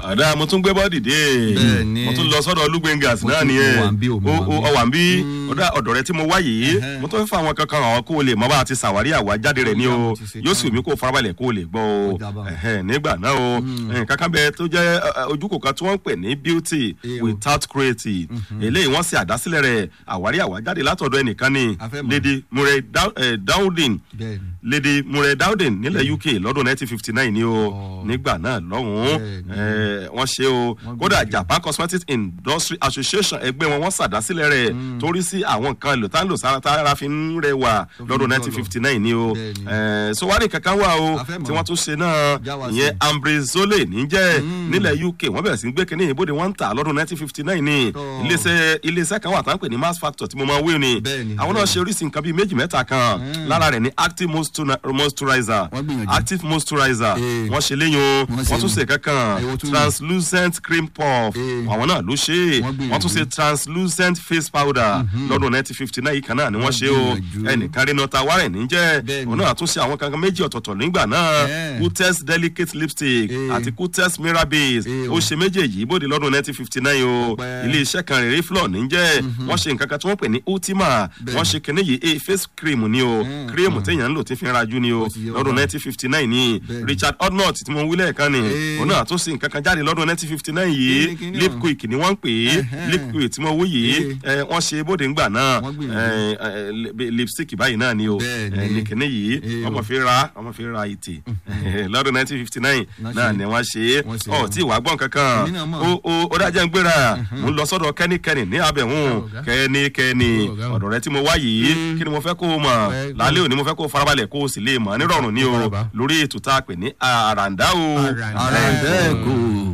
ọ̀dà mo tún gbé bọ́ọ̀dì dé Bẹ́ẹ̀ni. mo tún lọ sọ́dọ̀ olúgbẹ̀ngàs Mo náà tún nìyẹn wà ń bí o, mo o wà ń o bí. ọ̀wà ń bí ọ̀dà ọ̀dọ̀ rẹ tí mo wá yìí Ẹhẹ́. mo tún fẹ́ fún àwọn kankan àwọn kó o lè mọ bá a ti ṣàwárí àwájáde rẹ̀ ní Ó dà, o mo ti ṣe yóò sì tán. mí kó o farabalẹ̀ kó o lè gbọ́ o Ó dà báwọn. Ẹhẹ́, nígbà náà o nǹkan kan bẹ tó jẹ́ ẹ, ẹ, ojúkò kan tí wọ́n ń pè ní beauty Eh, o. without creative eléyìí wọ́n ṣe àdásílẹ̀ rẹ̀ àwárí àwájáde látọ̀dọ̀ ẹnìkan ni A fẹ́ mọ̀. lady murray Dau- eh, dowding bẹ́ẹ̀ni lady murray dowding nílẹ̀ uk lọ́dún 1959 ni o Oh. nígbà náà lọ́hùn-ún Bẹ́ẹ̀ni. eh, wọ́n ṣe o Wọ́n kódà gbìyànjú. japan cosmetics industry association ẹgbẹ́ wọn wọ́n ṣàdásílẹ̀ rẹ̀ torí sí àwọn nǹkan èlò tá ń lò sára tára fi ń rẹwà Tó fi lọ́dún ń 1959 ni o Bẹ́ẹ̀ni. Eh, so wá ní kankan wà o A fẹ́ mọ̀. tí wọ́n tún ṣe náà Já wa ìyẹn sí. ambrizole níjẹ́ nílẹ̀ uk wọ́n bẹ̀rẹ̀ sí gbé kínní ìbòde wọ́n ń tà lọ́dún 1959 ni Tọ́. iléeṣẹ́ iléeṣẹ́ kan wà tá ń pè ní mass factor tí mo máa ń wé ni Bẹ́ẹ̀ni, àwọn náà bẹ́ẹ̀ni. ṣe oríṣi nǹkan bíi méjì mẹ́ta kan lára rẹ̀ ní active moisturi- moisturizer Wọ́n gbìyànjú. active moisturizer Eh. wọ́n ṣe léyìn o Wọ́n ṣe wọ́n tún nù. ṣe kankan Eh, wọ́n tún nù. translucent cream puff Eh. àwọn náà ló ṣe é Wọ́n gbìyànjú. wọ́n tún ṣe translucent face powder lọ́dún 1959 yìí kan náà ni wọ́n ṣe o gbìyànjú. ẹnìkan rí nọta warren níjẹ́ Bẹ́ẹ̀ni. òun náà tún ṣe àwọn kankan méjì ọ̀tọ̀ọ̀tọ̀ nígbà náà Eh. kutes delicate lipstick Eh. àti kutes mirror base Eh, ó o. ṣe méjèèjì bóde lọ́dún 1959 o Ọpẹ́. ilé iṣẹ́ kan rèé flor níjẹ́ wọ́n ṣe nǹkan kan tí wọ́n pè ní ultima Bẹ́ẹ̀ni. wọ́n ṣe kinní yìí eh, face cream ni o Mm, cream téèyàn ń lò tí fi ń rajú ni o Ó ti yé wa lọ́dún báwọn. 1959 ni Bẹ́ẹ̀ni. richard odnott tí mo wí lẹ́ẹ̀kan ni Eh. òun náà tún ṣe nǹkan kan jáde lọ́dún 1959 yìí Kíni, kíni lip ọ̀hún? quick ni wọ́n ń pè é Ẹhẹ́n. lip quick tí mo wí yìí eh, wọ́n ṣe bóde ńgbà náà Wọ́n gbìyànjú. eh, eh, lip- lipstick báyìí náà ni o Bẹ́ẹ̀ni. Eh, ní kinní yìí Eh, ọmọ o. fi ra ọmọ fi ra ìtì lọ́dún 1959 Wọ́n náà ṣe. ni wọ́n ṣe é Wọ́n ṣe ọ̀ é. tí ìwà gbọ́n kankan Èmi náà mọ̀. ó ó ó dájẹ́ ń gbéra mo ń lọ sọ́dọ̀ kẹ́nikẹ́ni ní abẹ̀hún Ọ̀gá. kẹ́nikẹ́ni Ọ̀gá. ọ̀dọ̀ rẹ tí mo wá yìí kí ni mo fẹ́ kó o mọ̀ Ẹ- lálẹ́ òní mo fẹ́ kó o farabalẹ̀ kó o sì lè mọ̀ nírọ̀rùn ní o Faraba. lórí ètò tá a pè ní àràǹdá o Àràǹdá. ara ẹ̀ bẹ́ẹ̀ kò.